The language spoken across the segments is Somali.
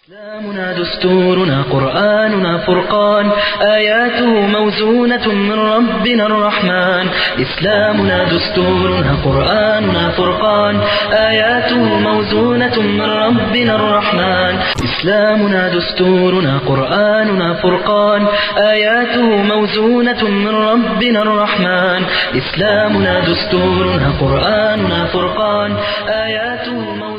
إسلامنا دستورنا قرآننا فرقان آياته موزونة من ربنا الرحمن إسلامنا دستورنا قرآننا فرقان آياته موزونة من ربنا الرحمن إسلامنا دستورنا قرآننا فرقان آياته موزونة من ربنا الرحمن إسلامنا دستورنا قرآننا فرقان آياته موزونة من ربنا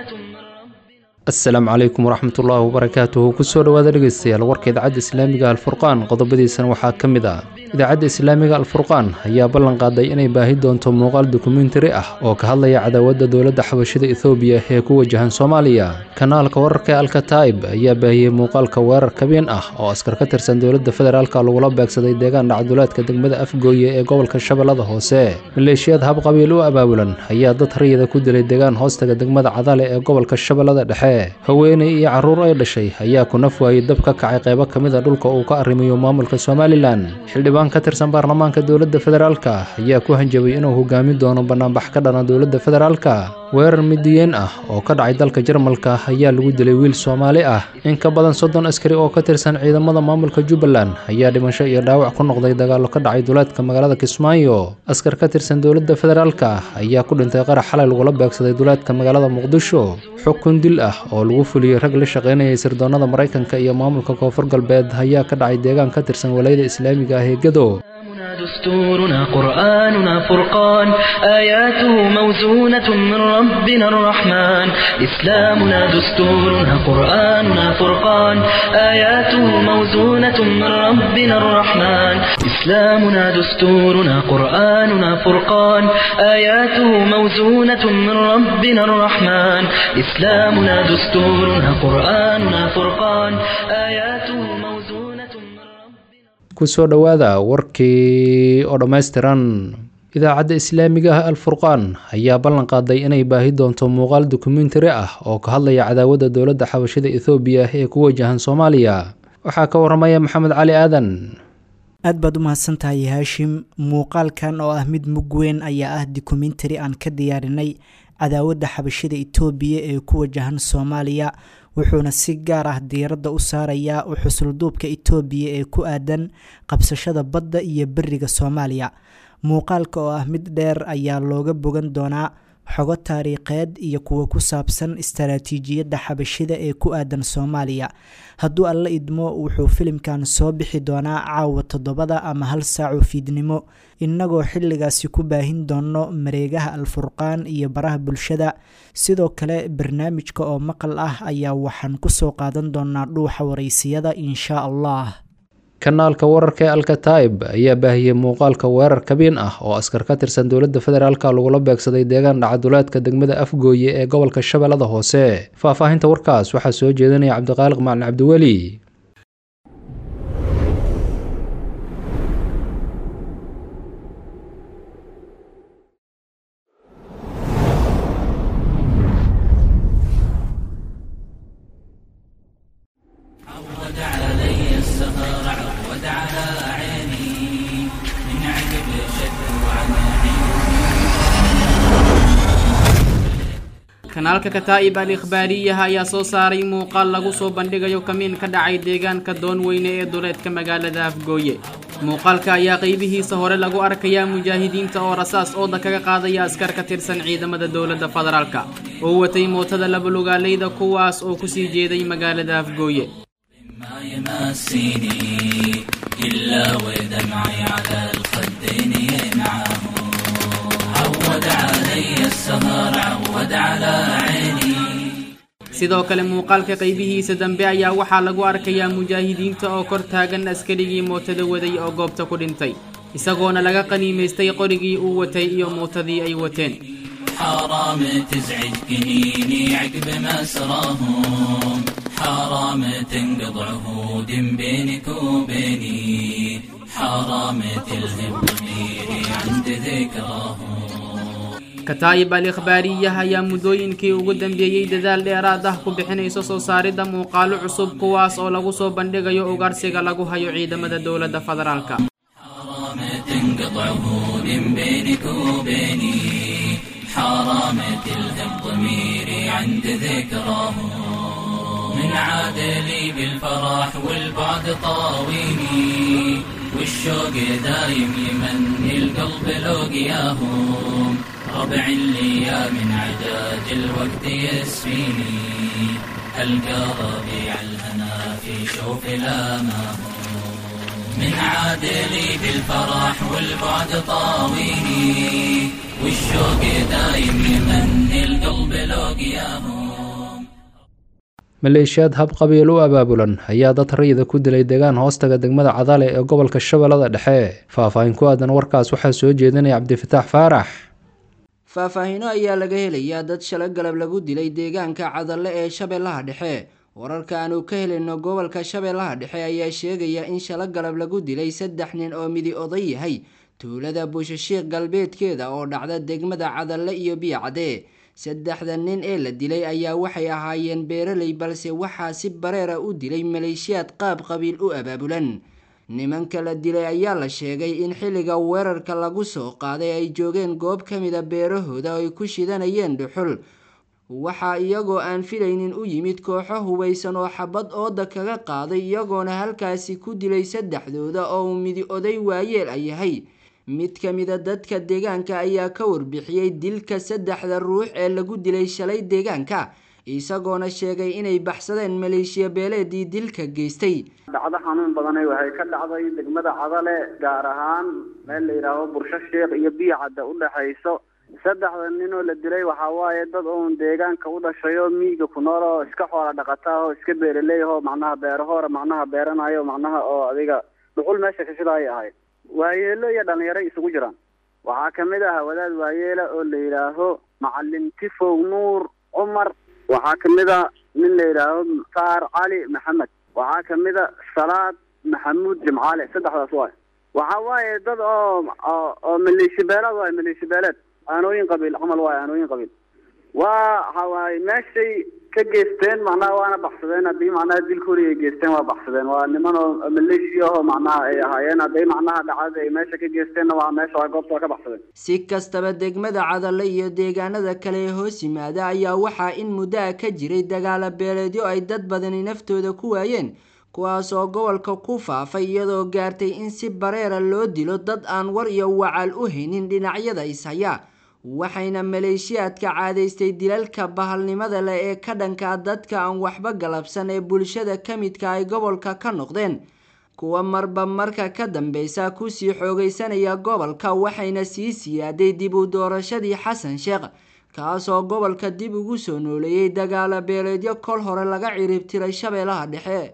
asalaamu calaykum waraxmatullaahi wabarakaatuhu kusoo dhowaada dhegeystayaal warka idaacadda islaamiga alfurqaan qodobadiisana waxaa ka mid ah idaacadda islaamiga alfurqaan ayaa ballan qaaday inay baahi doonto muuqaal dokumentari ah oo ka hadlaya cadaawadda dowladda xabashida ethoobiya ee ku wajahan soomaaliya kanaalka wararka ee alkataib ayaa baahiyey muuqaalka weerar kabeen ah oo askar ka tirsan dowladda federaalka lagula beegsaday deegaan dhacduleedka degmada afgooye ee gobolka shabeellada hoose maleeshiyad habqabiil u abaabulan ayaa dad rayida ku dilay deegaan hoostaga degmada cadale ee gobolka shabeellada dhexe haweeney iyo carruur ay dhashay ayaa ku naf waayey dab ka kacay qaybo ka mid a dhulka uu ka arrimayo maamulka somalilan xildhibaan ka tirsan baarlamaanka dowladda federaalka ayaa ku hanjabay inuu hogaami doono bannaanbax ka dhana dowladda federaalka weerar midiyeen ah oo ka dhacay dalka jarmalka ayaa lagu dilay wiil soomaali ah in ka badan soddon askari oo ka tirsan ciidamada maamulka jubbaland ayaa dhimasho iyo dhaawac ku noqday dagaallo ka dhacay duleedka magaalada kismaayo askar ka tirsan dowladda federaalka ayaa ku dhintay qarax xalay lagula beegsaday duleedka magaalada muqdisho xukun dil ah oo lagu fuliyey rag la shaqaynayay sirdoonnada maraykanka iyo maamulka koonfur galbeed ayaa ka dhacay deegaan ka tirsan walayada islaamiga ah ee gado إسلامنا دستورنا قرآننا فرقان آياته موزونة من ربنا الرحمن إسلامنا دستورنا قرآننا فرقان آياته موزونة من ربنا الرحمن إسلامنا دستورنا قرآننا فرقان آياته موزونة من ربنا الرحمن إسلامنا دستورنا قرآننا فرقان آياته موزونة من ربنا kusoo dhowaada warkii oo dhammaystiran idaacadda islaamiga ah alfurqaan ayaa ballan qaaday inay baahi doonto muuqaal dokumentari ah oo ka hadlaya cadaawadda dowladda xabashida ethoobiya ee ku wajahan soomaaliya waxaa ka waramaya maxamed cali aadan aad baad u mahadsantahay haashim muuqaalkan oo ah mid mug weyn ayaa ah dokumentari aan ka diyaarinay cadaawadda xabashida itoobiya ee ku wajahan soomaaliya wuxuuna si gaar ah diiradda u saarayaa u xusulduubka itoobiya ee ku aadan qabsashada badda iyo beriga soomaaliya muuqaalka oo ah mid dheer ayaa looga bogan doonaa xogo taariikheed iyo kuwa ku saabsan istaraatiijiyadda xabashida ee ku aadan soomaaliya hadduu alla idmo wuxuu filimkan soo bixi doonaa caawa toddobada ama hal saaco fiidnimo innagoo xilligaasi ku baahin doono mareegaha alfurqaan iyo baraha bulshada sidoo kale barnaamijka oo maqal ah ayaa waxaan kusoo qaadan doonaa dhuuxa waraysiyada inshaa allah kanaalka wararka ee alkataib ayaa baahiyey muuqaalka weerar kabiin ah oo askar ka tirsan dowladda federaalka lagula beegsaday deegaan dhacaduleedka degmada afgooye ee gobolka shabeellada hoose faahfaahinta warkaas waxaa soo jeedinaya cabdiqaaliq macalin cabdiweli عود علي السهر عود على عيني من عقب شد وعن kanaalka kataa'ib al ikhbaariyaha ayaa soo saaray muuqaal lagu soo bandhigayo kamiin ka dhacay deegaanka doonweyne ee duleedka magaalada afgooye muuqaalka ayaa qaybihiisa hore lagu arkayaa mujaahidiinta oo rasaas ooda kaga qaadaya askar ka tirsan ciidamada dowladda federaalka oo watay mootada labalugaaleyda kuwaas oo kusii jeeday magaalada afgooye ما يمسيني إلا ودمعي على الخدين ينعم عود علي السهر عود على عيني sidoo kale muuqaalka qaybihiisa dambe ayaa waxaa lagu arkayaa mujaahidiinta oo kor taagan askarigii mootada waday oo goobta ku dhintay isagoona laga qaniimaystay qorigii uu watay iyo mootadii ay wateen حرام تزعج جنيني عقب مسراهم حرام تنقض عهود بينك وبيني حرام تلهم ضميري عند ذكراهم kataa'ib al ikhbaariyaha ayaa muddooyinkii ugu dambeeyey dadaal dheeraad ah ku bixinayso soo saaridda muuqaalo cusub kuwaas oo lagu soo bandhigayo ugaarsiga lagu hayo ciidamada dowladda federaalka حرام تنقض عهود بينك وبيني حرام تلهم ضميري عند ذكراهم من عادلي بالفرح والبعد طاويني والشوق دايم يمني القلب لوقياهم ربع لي من عداد الوقت يسفيني ألقى ربيع الهنا في شوف لامهم من عادلي بالفرح والبعد طاويني والشوق دايم يمني القلب لوقياهم maleeshiyaad hab qabiil u abaabulan ayaa dad rayida ku dilay deegaan hoostaga degmada cadale ee gobolka shabeellada dhexe faahfaahin ku aadan warkaas waxaa soo jeedinaya cabdifataax faarax faahfaahino ayaa laga helayaa dad shala galab lagu dilay deegaanka cadalle ee shabeellaha dhexe wararka aanu ka helayno gobolka shabeellaha dhexe ayaa sheegaya in shala galab lagu dilay saddex nin oo midi oday yahay tuulada buushashiiq galbeedkeeda oo dhacda degmada cadalle iyo biyacade saddexda nin ee la dilay ayaa waxay ahaayeen beeraley balse waxaa si bareera u dilay maleeshiyaad qaab qabiil u abaabulan nimanka la dilay ayaa la sheegay in xilliga weerarka lagu soo qaaday ay joogeen goob ka mida beerahooda oo ay ku shidanayeen dhuxul waxaa iyagoo aan filaynin u yimid kooxo hubaysan oo xabad ooda kaga qaaday iyagoona halkaasi ku dilay saddexdooda oo uu midi oday waayeel a yahay mid ka mida dadka deegaanka ayaa ka warbixiyey dilka saddexda ruux ee lagu dilay shalay deegaanka isagoona sheegay inay baxsadeen maleeshiya beeleedii dilka geystay dhacdo xanuun badanay waxay ka dhacday degmada cadale gaar ahaan meel la yidhaaho bursho sheekh iyo biyacadda u dhexayso saddexda nin oo la dilay waxaa waaye dad uun deegaanka u dhashay oo miyiga ku nool oo iska xoola dhaqataa oo iska beeraley oo macnaha beerahoora macnaha beeranayo macnaha oo adiga dhuxul meesha ka shidaayay ahayd waayeelo iyo dhalinyaro isugu jiraan waxaa kamid ah wadaad waayeela oo la yidhaaho macalin tifow nuur cumar waxaa kamid a nin la yidhaaho saar cali maxamed waxaa kamid a salaad maxamuud jimcaale saddexdaas waay waxaa waaye dad oo oo maleeshi beeleed waay maleeshi beeleed aanooyin qabiil camal waay aanooyin qabiil waa waxawaaye meeshay ka geysteen macnaha waana baxsadeen haddii macnaha dilkoodi ay geysteen waa baxsadeen waa niman oo maleeshi ahoo macnaha ay ahaayeen hadday macnaha dhacdada ay meesha ka geysteenna waa meesha waa goobta waa ka baxsadeen si kastaba degmada cadalle iyo deegaanada kale ee hoos yimaada ayaa waxaa in muddo a ka jiray dagaala beeleedyo ay dad badani naftooda ku waayeen kuwaas oo gobolka ku faafay iyadoo gaartay in si bareera loo dilo dad aan war iyo wacal u haynin dhinacyada ishaya waxayna maleeshiyaadka caadaystay dilalka bahalnimada leh ee ka dhanka dadka aan waxba galabsan ee bulshada ka midka ay gobolka ka noqdeen kuwa marba marka ka dambeysa kusii xoogaysanaya gobolka waxayna sii siyaaday dib u doorashadii xasan sheekh kaasoo gobolka dib ugu soo nooleeyey dagaala beeleedyo kol hore laga ciribtiray shabeellaha dhexe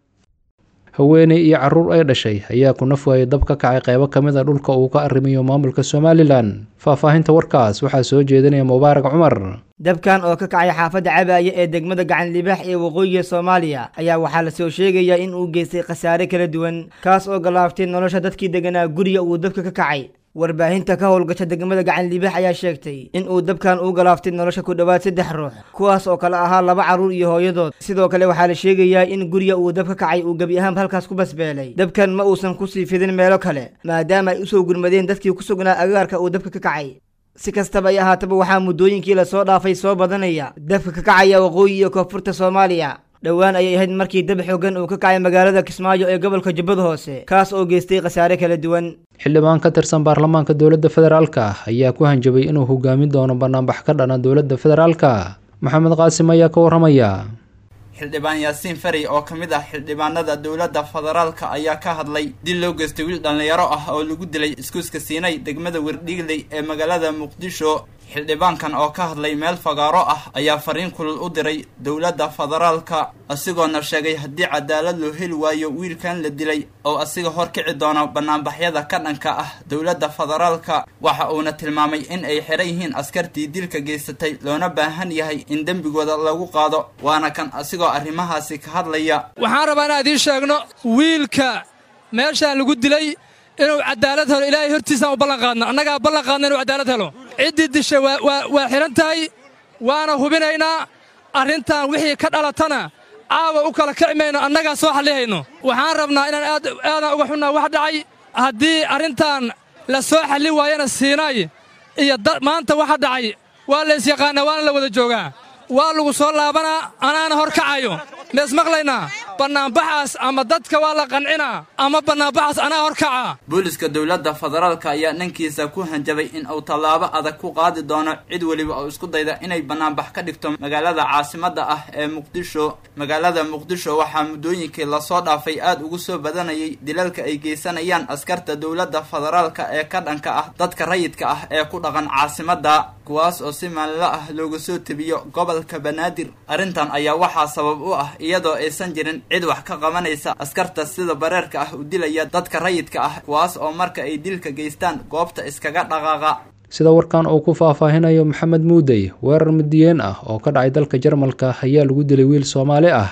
haweeney iyo caruur ay dhashay ayaa ku naf waayay dab ka kacay qeybo ka mid a dhulka uu ka arrimayo maamulka somalilan faahfaahinta warkaas waxaa soo jeedinaya mubaarak cumar dabkan oo ka kacay xaafadda cabaaya ee degmada gacan libaax ee waqooyiga soomaaliya ayaa waxaa lasoo sheegayaa in uu geystay khasaare kala duwan kaas oo galaaftay nolosha dadkii deganaa guriga uu dabka ka kacay warbaahinta ka howlgasha degmada gacan libaax ayaa sheegtay in uu dabkan uu galaaftay nolosha ku dhowaad saddex ruux kuwaas oo kale ahaa laba carruur iyo hooyadood sidoo kale waxaa la sheegayaa in guriga uu dab ka kacay uu gebi ahaanba halkaas ku basbeelay dabkan ma uusan kusii fidin meelo kale maadaama ay usoo gurmadeen dadkii ku sugnaa agaarka uu dabka ka kacay si kastaba ay ahaataba waxaa muddooyinkii lasoo dhaafay soo badanaya dabka ka kacaya waqooyi iyo koonfurta soomaaliya dhowaan ayay ahayd markii dab xoogan uu ka kacay magaalada kismaayo ee gobolka jubbada hoose kaas oo geystay khasaare kala duwan xildhibaan ka tirsan baarlamaanka dowladda federaalka ayaa ku hanjabay inuu hogaamin doono banaanbax ka dhana dowladda federaalka maxamed qaasim ayaa ka warramaya xildhibaan yaasiin fari oo ka mid ah xildhibaanada dowladda federaalka ayaa ka hadlay dil loo geystay wiil dhallinyaro ah oo lagu dilay iskuuska siinay degmada werdhigley ee magaalada muqdisho xildhibaankan oo ka hadlay meel fagaaro ah ayaa fariin kulul u diray dowladda federaalka asigoona sheegay haddii cadaalad loo heli waayo wiilkan la dilay oo asiga hor kici doono banaanbaxyada ka dhanka ah dowladda federaalka waxa uuna tilmaamay in ay xiran yihiin askartii dilka geysatay loona baahan yahay in dembigooda lagu qaado waana kan asigoo arrimahaasi ka hadlaya waxaan rabaa inaan idiin sheegno wiilka meeshaan lagu dilay inuu cadaalad helo ilaahay hortiisaan u ballan qaadna annagaa ballan qaadna inuu cadaalad helo ciddii dishay waa xidhan tahay waana hubinaynaa arrintan wixii ka dhalatana caawa u kala kici mayno annagaa soo xallihayno waxaan rabnaa inaan aadaan uga xunnaa wax dhacay haddii arrintan la soo xalli waayana siinaay iyo maanta waxa dhacay waa la ysyaqaannaa waana la wada joogaa waa lagu soo laabanaa anaana hor kacayo mees maqlaynaa bannaanbaxaas ama dadka waa la qancinaa ama bannaanbaxaas anaa horkaca booliska dowladda federaalka ayaa dhankiisa ku hanjabay in uu tallaabo adag ku qaadi doono cid weliba oo isku dayda inay bannaanbax ka dhigto magaalada caasimadda ah ee muqdisho magaalada muqdisho waxaa muddooyinkii lasoo dhaafay aad ugu soo badanayay dilalka ay geysanayaan askarta dowladda federaalka ee ka dhanka ah dadka rayidka ah ee ku dhaqan caasimadda kuwaas oo si maalinlo ah looga soo tebiyo gobolka banaadir arrintan ayaa waxaa sabab u ah iyadoo aysan jirin cid wax ka qabanaysa askarta sida bareerka ah u dilaya dadka rayidka ah kuwaas oo marka ay dilka geystaan goobta iskaga dhaqaaqa sida warkan uu ku faahfaahinayo maxamed muudey weerar midiyeen ah oo ka dhacay dalka jarmalka ayaa lagu dilay wiil soomaali ah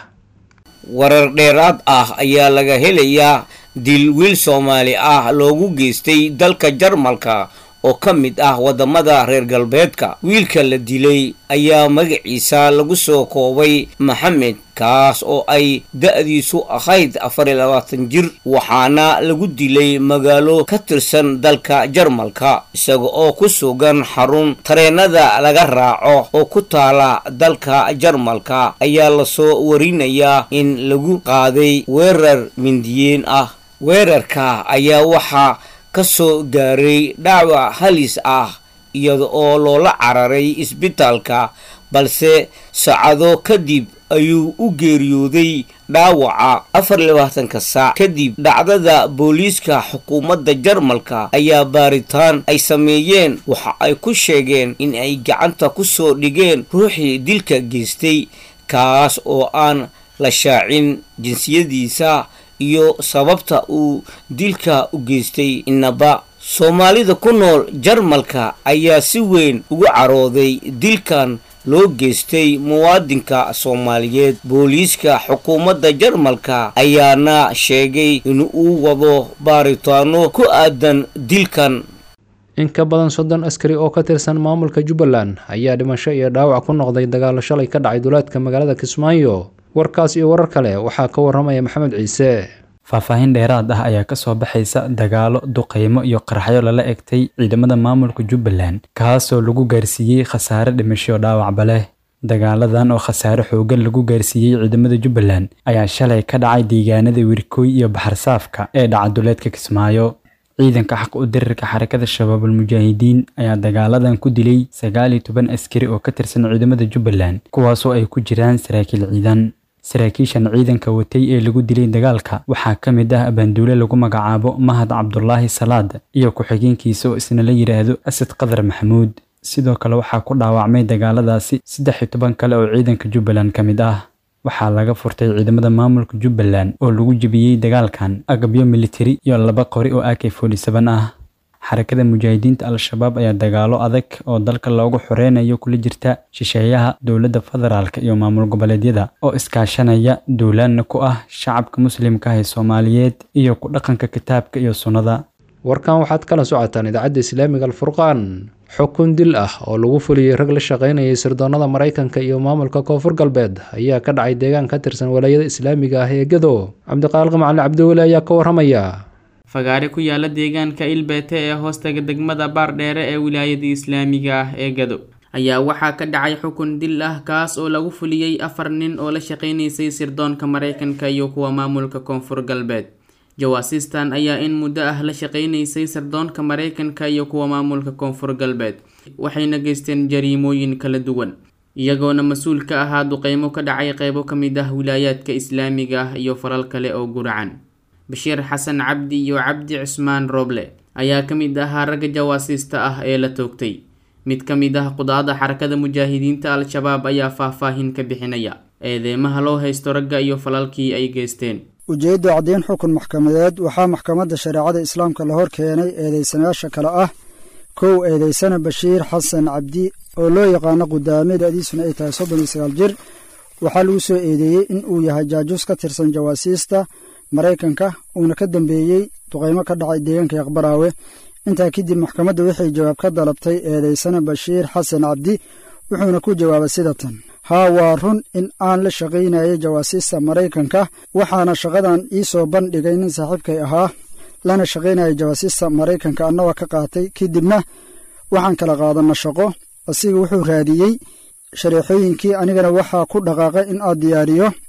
warar dheeraad ah ayaa laga helayaa dil wiil soomaali ah loogu geystay dalka jarmalka oo ka mid ah waddamada reer galbeedka wiilka la dilay ayaa magaciisa lagu soo koobay maxamed kaas oo ay da-diisu ahayd afar iyo labaatan jir waxaana lagu dilay magaalo ka tirsan dalka jarmalka isaga oo ku sugan xarun tareenada laga raaco oo ku taala dalka jarmalka ayaa lasoo warinayaa in lagu qaaday weerar mindiyeen ah weerarka ayaa waxaa ka soo gaaray dhaawac halis ah iyada oo loola cararay isbitaalka balse saacado kadib ayuu u geeriyooday dhaawaca afar labaatanka saac kadib dhacdada booliiska xukuumadda jarmalka ayaa baaritaan ay sameeyeen waxa ay ku sheegeen in ay gacanta ku soo dhigeen ruuxii dilka geystay kaas oo aan la shaacin jinsiyadiisa iyo sababta uu dilka u geystay inaba soomaalida ku nool jarmalka ayaa si weyn ugu carooday dilkan loo geystay muwaadinka soomaaliyeed booliiska xukuumadda jarmalka ayaana sheegay in uu wado baaritaano ku aadan dilkan in ka badan soddon askari oo ka tirsan maamulka jubbaland ayaa dhimasho iyo dhaawac ku noqday dagaalo shalay ka dhacay duleedka magaalada kismaayo warkaas iyo warar kale waxaa ka waramaya maxamed ciise faahfaahin dheeraad ah ayaa ka soo baxaysa dagaalo duqeymo iyo qaraxyo lala egtay ciidamada maamulka jubbaland kaasoo lagu gaarsiiyey khasaare dhimasho dhaawacba leh dagaaladan oo khasaare xoogan lagu gaarsiiyey ciidamada jubbaland ayaa shalay ka dhacay deegaanada wirkooy iyo baxarsaafka ee dhaca duleedka kismaayo ciidanka xaq u dirirka xarakada shabaabul mujaahidiin ayaa dagaaladan ku dilay sagaal iyo toban askari oo ka tirsan ciidamada jubbaland kuwaasoo ay ku jiraan saraakiil ciidan saraakiishan ciidanka watay ee lagu dilay dagaalka waxaa ka mid ah abaanduule lagu magacaabo mahad cabdulaahi salaad iyo ku-xigeenkiisa oo isna la yidhaahdo asad qadar maxamuud sidoo kale waxaa ku dhaawacmay dagaaladaasi saddex iyo toban kale oo ciidanka jubbaland ka mid ah waxaa laga furtay ciidamada maamulka jubbaland oo lagu jebiyey dagaalkan agabyo militari iyo laba qori oo ak ah xarakada mujaahidiinta al-shabaab ayaa dagaalo adag oo dalka loogu xoreynayo kula jirta shisheeyaha dowladda federaalk iyo maamul goboleedyada oo iskaashanaya duulaanna ku ah shacabka muslimka ah ee soomaaliyeed iyo ku dhaqanka kitaabka iyo sunnada warkan waxaad kala socotaan idaacadda islaamiga alfurqaan xukun dil ah oo lagu fuliyey rag la shaqaynayay sirdoonnada maraykanka iyo maamulka koonfur galbeed ayaa ka dhacay deegaan ka tirsan walaayada islaamiga ah ee gado cabdiqaaliq macali cabdiweli ayaa ka waramaya fagaare ku yaala deegaanka ilbeete ee hoostaga degmada baardheere ee wilaayada islaamiga ah ee gado ayaa waxaa ka dhacay xukun dil ah kaas oo lagu fuliyey afar nin oo la shaqaynaysay sirdoonka maraykanka iyo kuwa maamulka koonfur galbeed jawaasiistan ayaa in muddo ah la shaqaynaysay sirdoonka maraykanka iyo kuwa maamulka koonfur galbeed waxayna geysteen jariimooyin kala duwan iyagoona mas-uul ka ahaa duqeymo ka dhacay qeybo ka mid ah wilaayaadka islaamiga ah iyo falal kale oo guracan bashiir xasan cabdi iyo cabdi cismaan rooble ayaa ka mid ahaa ragga jawaasiista ah ee la toogtay mid ka mid ah qudaada xarakada mujaahidiinta al-shabaab ayaa faahfaahin ka bixinaya eedeemaha loo haysto ragga iyo falalkii ay geysteen ujeedda caddeyn xukun maxkamadeed waxaa maxkamadda shareecada islaamka la hor keenay eedeysanayaasha kale ah kow eedeysana bashiir xasan cabdi oo loo yaqaano qudaame da-diisuna ay tahay soddon iyo sagaal jir waxaa lagu soo eedeeyey in uu yahay jaajuus ka tirsan jawaasiista maraykanka uuna ka dambeeyey duqaymo ka dhacay deegaanka yaqbaraawe intaa kadib maxkamadda waxay jawaab ka dalabtay eedeysana bashiir xasan cabdi wuxuuna ku jawaabay sida tan haa waa run in aan la shaqaynayay jawaasiista maraykanka waxaana shaqadan ii soo bandhigay nin saaxiibkay ahaa lana shaqaynayay jawaasiista maraykanka annagoo ka qaatay kadibna waxaan kala qaadanna shaqo asiga wuxuu raadiyey shareexooyinkii anigana waxaa ku dhaqaaqay in aad diyaariyo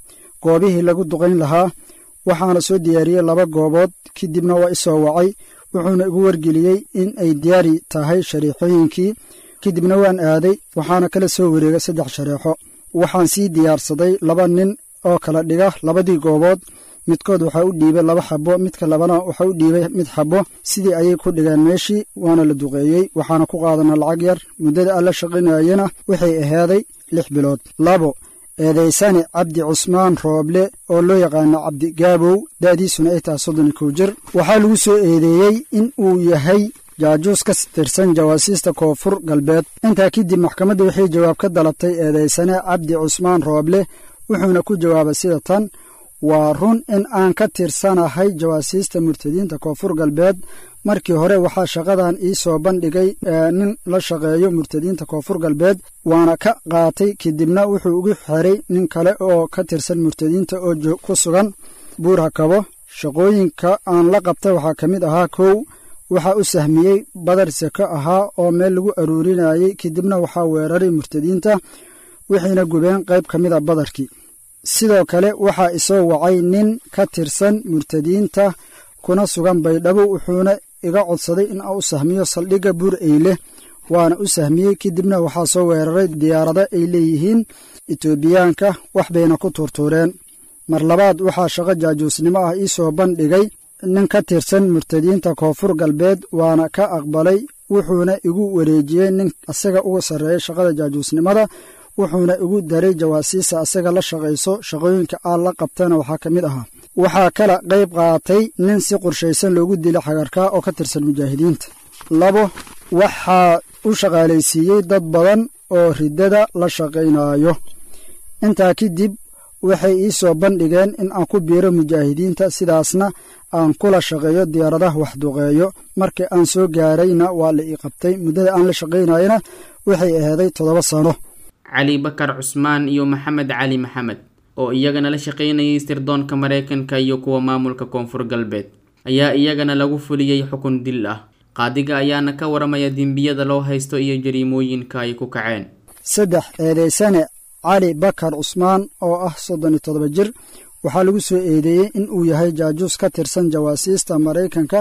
goobihii lagu duqayn lahaa waxaana soo diyaariyey laba goobood kadibna waa isoo wacay wuxuuna igu wargeliyey in ay diyaari tahay shareexooyinkii kadibna waan aaday waxaana kala soo wareegay saddex shareexo waxaan sii diyaarsaday laba nin oo kala dhiga labadii goobood midkood waxaa u dhiibay laba xabo midka labana waxaa u dhiibay mid xabo sidii ayay ku dhigeen meeshii waana la duqeeyey waxaana ku qaadanaa lacag yar muddada aan la shaqaynayena waxay ahaaday lix bilood labo eedaysane cabdi cusmaan rooble oo loo yaqaano cabdi gaabow da'diisuna ay tahay soddon iyo kow jir waxaa lagu soo eedeeyey in uu yahay jaajuus ka tirsan jawaasiista koonfur galbeed intaa kadib maxkamadda waxay jawaab ka dalabtay eedaysane cabdi cusmaan rooble wuxuuna ku jawaabay sida tan waa run in aan ka tirsanahay jawaasiista murtadiinta koonfur galbeed markii hore waxaa shaqadan ii soo bandhigay nin la shaqeeyo murtadiinta koonfur galbeed waana ka qaatay kadibna wuxuu ugu xiray nin kale oo ka tirsan murtadiinta oo ku sugan buurha kabo shaqooyinka aan la qabtay waxaa ka mid ahaa kow waxaa u sahmiyey badar seko ahaa oo meel lagu aruurinayey kadibna waxaa weeraray murtadiinta waxayna gubeen qayb ka mid a badarkii sidoo kale waxaa isoo wacay nin ka tirsan murtadiinta kuna sugan baydhabo wuxuuna iga codsaday in aan u sahmiyo saldhigga buur eyle waana u sahmiyey kadibna waxaa soo weeraray diyaarado ay leeyihiin etoobiyaanka wax bayna ku tuurtuureen mar labaad waxaa shaqo jaajuusnimo ah ii soo bandhigay nin ka tirsan murtadiinta koonfur galbeed waana ka aqbalay wuxuuna igu wareejiyey nin asaga uga sarreeyay shaqada jaajuusnimada wuxuuna igu daray jawaasiisa asaga la shaqayso shaqooyinka aan la qabtana waxaa ka mid ahaa waxaa kala qayb qaatay nin si qorshaysan loogu dilay xagarkaa oo ka tirsan mujaahidiinta labo waxaa u shaqaalaysiiyey dad badan oo riddada la shaqaynaayo intaa kadib waxay ii soo bandhigeen in aan ku biiro mujaahidiinta sidaasna aan kula shaqeeyo diyaaradaha waxduqeeyo markii aan soo gaarayna waa la ii qabtay muddada aan la shaqaynayana waxay ahaaday toddoba sano cali bakar cusmaan iyo maxamed cali maxamed oo iyagana la shaqaynayay sirdoonka maraykanka iyo kuwa maamulka koonfur galbeed ayaa iyagana lagu fuliyey xukun dil ah qaadiga ayaana ka waramaya dembiyada loo haysto iyo jariimooyinka ay ku kaceen saddex eedaysane cali bakar cusmaan oo ah soddon iyo toddoba jir waxaa lagu soo eedeeyey in uu yahay jaajuus ka tirsan jawaasiista maraykanka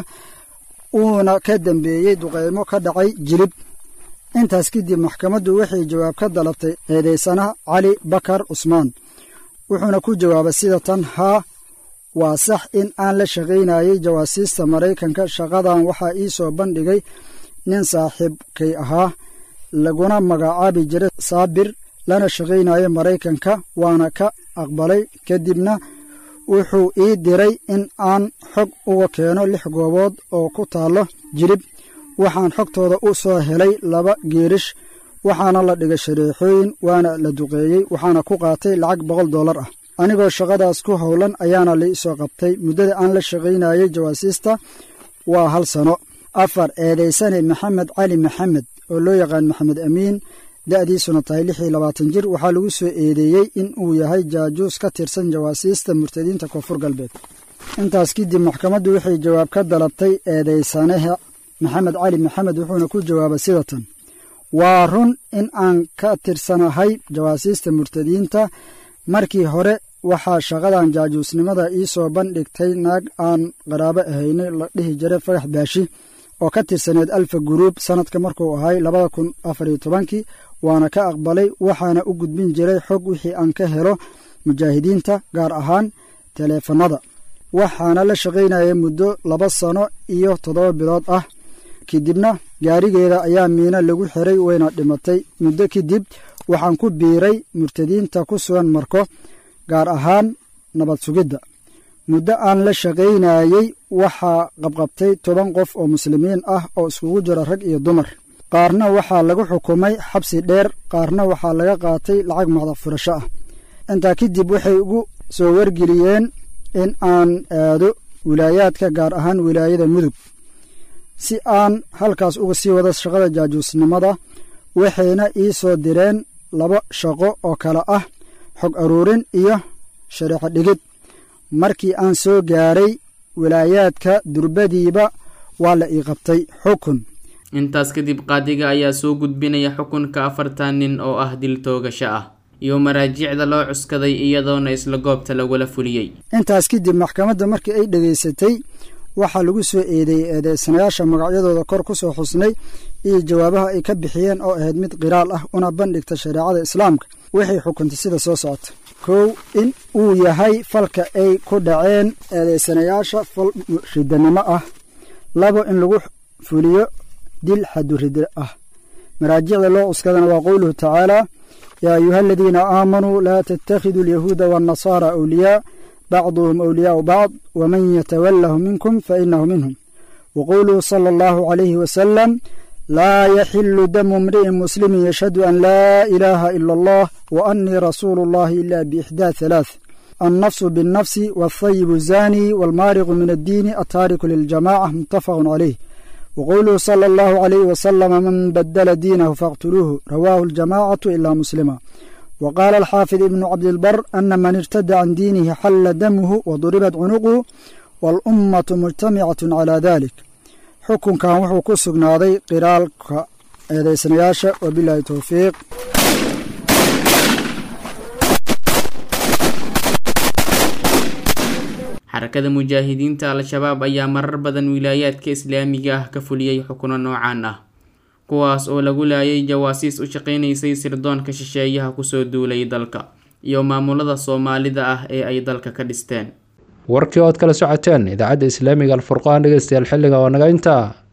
uuna ka dambeeyey duqeymo ka dhacay jilib intaas kadib maxkamaddu waxay jawaab ka dalabtay eedaysanaha cali bakar cusmaan wuxuuna ku jawaabay sida tan haa waa sax in aan la shaqaynayay jawaasiista maraykanka shaqadan waxaa ii soo bandhigay nin saaxiibkay ahaa laguna magacaabi jiray saabir lana shaqaynayo maraykanka waana ka aqbalay kadibna wuxuu ii diray in aan xog uga keeno lix goobood oo ku taallo jilib waxaan xogtooda u soo helay laba geerish waxaana la dhigay shareexooyin waana la duqeeyey waxaana ku qaatay lacag boqol dollar ah anigoo shaqadaas ku howlan ayaana la isoo qabtay muddada aan la shaqaynayay jawaasiista waa hal sano afar eedaysane maxamed cali maxamed oo loo yaqaan maxamed amiin da'diisuna tahay lix iyo labaatan jir waxaa lagu soo eedeeyey in uu yahay jaajuus ka tirsan jawaasiista murtadiinta koonfur galbeed intaas kadib maxkamaddu waxay jawaab ka dalabtay eedaysanaha maxamed cali maxamed wuxuuna ku jawaabay sida tan waa run in aan ka tirsanahay jawaasiista murtadiinta markii hore waxaa shaqadan jaajuusnimada ii soo bandhigtay naag aan qaraabo ahaynay la dhihi jiray fagax baashi oo ka tirsaneed alfa guruub sannadka markuu ahay labada kun afar iyo tobankii waana ka aqbalay waxaana u gudbin jiray xog wixii aan ka helo mujaahidiinta gaar ahaan taleefannada waxaana la shaqaynayay muddo laba sano iyo toddoba bilood ah kadibna gaarigeeda ayaa miino lagu xiray wayna dhimatay muddo kadib waxaan ku biiray murtadiinta ku sugan marko gaar ahaan nabad sugidda muddo aan la shaqaynayey waxaa qabqabtay toban qof oo muslimiin ah oo iskugu jira rag iyo dumar qaarna waxaa lagu xukumay xabsi dheer qaarna waxaa laga qaatay lacag macdaq furasho ah intaa kadib waxay ugu soo wargeliyeen in aan aado wilaayaadka gaar ahaan wilaayada mudug si aan halkaas uga sii wada shaqada jaajuusnimada waxayna ii soo direen laba shaqo oo kale ah xog aruurin iyo shareexo dhigid markii aan soo gaaray wilaayaadka durbadiiba waa la ii qabtay xukun intaas kadib qaadiga ayaa soo gudbinaya xukunka afartan nin oo ah dil toogasho ah iyo maraajiicda loo cuskaday iyadoona isla goobta lagula fuliyey intaas kadib maxkamadda markii ay dhegaysatay waxaa lagu soo eedeeyey eedeysanayaasha magacyadooda kor ku soo xusnay iyo jawaabaha ay ka bixiyeen oo ahayd mid qiraal ah una bandhigta shareecada islaamka waxay xukuntay sida soo socota kow in uu yahay falka ay ku dhaceen eedeysanayaasha fal ridanimo ah labo in lagu fuliyo dil xadurida ah maraajicda loo cuskadana waa qowluhu tacaala yaa ayuha aladiina aamanuu laa tattakhiduu alyahuuda waannasaara awliyaa bacduhum awliyaau bacd waman yatawalahu minkum fainahu minhum waqowluhu sala allahu calayhi wasalam laa yaxilu damu imri'in muslimin yashhadu an laa ilaaha ila allah wa annii rasuulu allahi ila biixdaa halaath annafsu binnafsi waalthayibu zaani waalmaariqu min addiini attaariku liljamaca muttafaqun calayh wqowluhu sala allahu calayhi wasalama man badala diinahu faqtuluuhu rawaahu aljamacatu ilaa muslima wa qaala alxaafid ibnu cabdilbar ana man irtada can diinihi xalla damuhu waduribat cunuquhu waalummatu mujtamicatu calaa dalik xukunkan wuxuu ku sugnaaday qiraalka eedeysanayaasha wabilaahi towfiiq xarakada mujaahidiinta al-shabaab ayaa marar badan wilaayaadka islaamiga ah ka fuliyey xukuno noocaan ah kuwaas oo lagu laayay jawaasiis u shaqaynaysay sirdoonka shisheeyaha kusoo duulay dalka iyo maamulada soomaalida ah ee ay dalka ka dhisteen warkii ood kala socoteen idaacadda islaamiga alfurqaan dhegeystayaal xilliga oo naga intaa